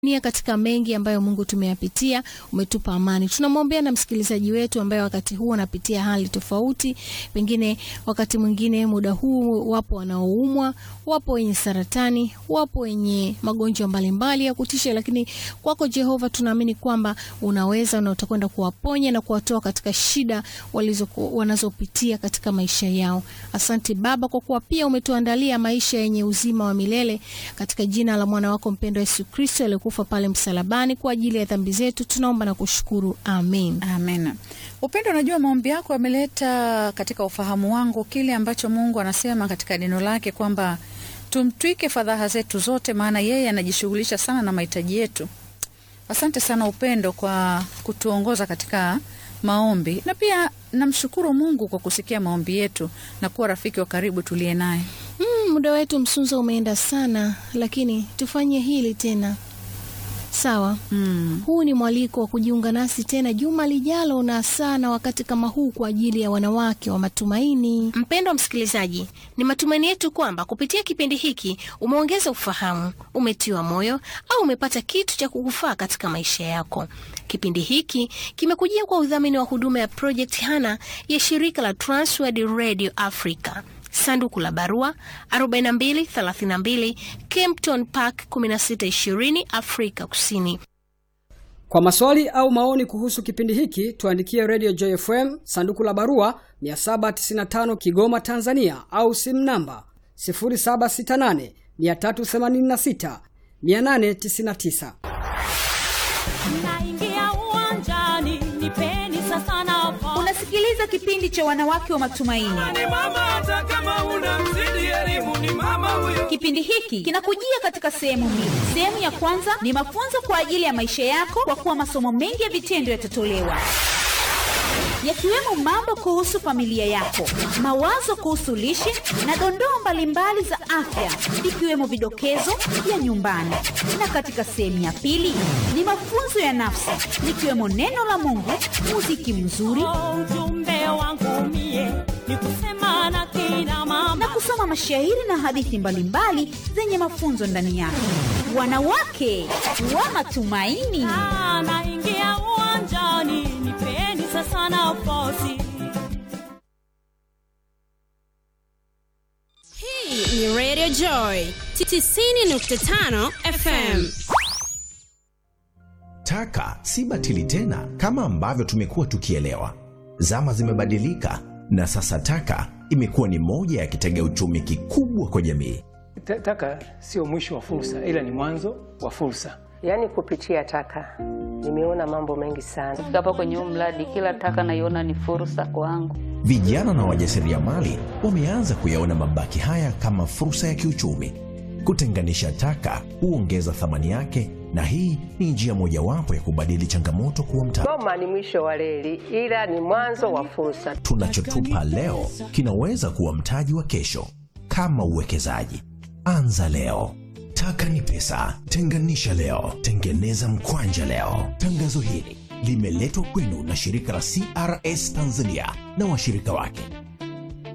nia katika mengi ambayo Mungu tumeyapitia, umetupa amani. Tunamwombea na msikilizaji wetu ambaye wakati huu anapitia hali tofauti, pengine wakati mwingine muda huu wapo wanaoumwa, wapo wenye saratani, wapo wenye magonjwa mbalimbali ya kutisha, lakini kwako Jehova tunaamini kwamba unaweza na utakwenda kuwaponya na kuwatoa katika shida walizo wanazopitia katika maisha yao. Asante Baba kwa kuwa pia umetuandalia maisha yenye uzima wa milele katika jina la mwana wako mpendwa Yesu Kristo aliyekufa pale msalabani kwa ajili ya dhambi zetu, tunaomba na kushukuru amen. Amen. Upendo, unajua maombi yako yameleta katika ufahamu wangu kile ambacho Mungu anasema katika neno lake kwamba tumtwike fadhaha zetu zote, maana yeye anajishughulisha sana na mahitaji yetu. Asante sana Upendo kwa kutuongoza katika maombi, na pia namshukuru Mungu kwa kusikia maombi yetu na kuwa rafiki wa karibu tuliye naye. Mm, muda wetu msunzo umeenda sana, lakini tufanye hili tena sawa. Mm. Huu ni mwaliko wa kujiunga nasi tena juma lijalo na saa na wakati kama huu kwa ajili ya wanawake wa matumaini. Mpendwa msikilizaji, ni matumaini yetu kwamba kupitia kipindi hiki umeongeza ufahamu, umetiwa moyo au umepata kitu cha kukufaa katika maisha yako. Kipindi hiki kimekujia kwa udhamini wa huduma ya Project Hana ya shirika la Transworld Radio Africa. Sanduku la barua 4232 Kempton Park 1620 Afrika Kusini. Kwa maswali au maoni kuhusu kipindi hiki tuandikie Radio Joy FM sanduku la barua 795 Kigoma Tanzania, au simu namba 0768 386 899. Naingia uwanjani, nipeni sasa nafasi. Unasikiliza kipindi cha wanawake wa matumaini. Ni mama hata kama una mzidi elimu ni mama huyo. Kipindi hiki kinakujia katika sehemu mbili. Sehemu ya kwanza ni mafunzo kwa ajili ya maisha yako, kwa kuwa masomo mengi ya vitendo yatatolewa yakiwemo mambo kuhusu familia yako, mawazo kuhusu lishe na dondoo mbalimbali za afya, ikiwemo vidokezo vya nyumbani. Na katika sehemu ya pili ni mafunzo ya nafsi, likiwemo neno la Mungu, muziki mzuri Oh, ujumbe wangu mie ni kusema na kina mama na kusoma mashairi na hadithi mbalimbali zenye mafunzo ndani yake. Wanawake wa matumaini. Ah, naingia uwanjani, nipeni sasa nafasi. Hii ni Radio Joy 90.5 FM. Taka si batili tena kama ambavyo tumekuwa tukielewa. Zama zimebadilika na sasa taka imekuwa ni moja ya kitega uchumi kikubwa kwa jamii. Ta- Taka sio mwisho wa fursa, ila ni mwanzo wa fursa. Yaani kupitia taka nimeona mambo mengi sana. Kufika hapa kwenye huu mradi, kila taka naiona ni fursa kwangu. Vijana na wajasiriamali wameanza kuyaona mabaki haya kama fursa ya kiuchumi. Kutenganisha taka huongeza thamani yake, na hii ni njia mojawapo ya kubadili changamoto kuwa mtaji. Goma ni mwisho wa reli, ila ni mwanzo wa fursa. Tunachotupa leo kinaweza kuwa mtaji wa kesho. Kama uwekezaji, anza leo. Taka ni pesa, tenganisha leo, tengeneza mkwanja leo. Tangazo hili limeletwa kwenu na shirika la CRS Tanzania na washirika wake